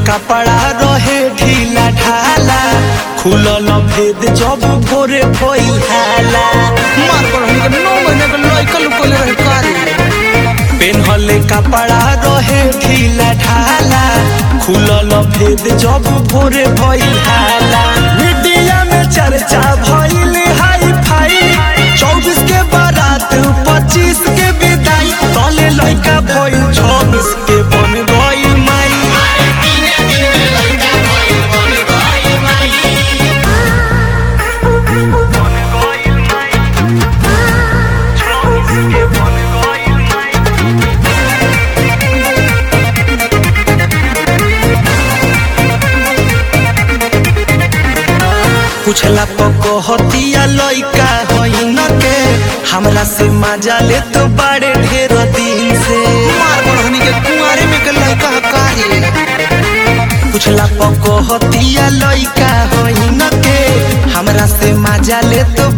कपड़ा रहे ढीला ढाला खुलल भेद जब भोरे भइल हाला मार पर हमनी के नौ महीने के लइका लुकले रहे कारे पेन्हले कपड़ा रहे ढीला ढाला खुलल भेद जब भोरे भइल हाला मीडिया में चर्चा भइल हाई फाई चौबीस के बारात पच्चीस के विदाई तले लइका भइल छब्बीस के बन गइल माई पूछला पकहतिया लइका होइन के हमरा से मजा ले तो बड़े ढेर दिन से मार पर हमनी के कुंवारे में के लइका कारे पूछला पकहतिया लइका होइन के हमरा से मजा ले तो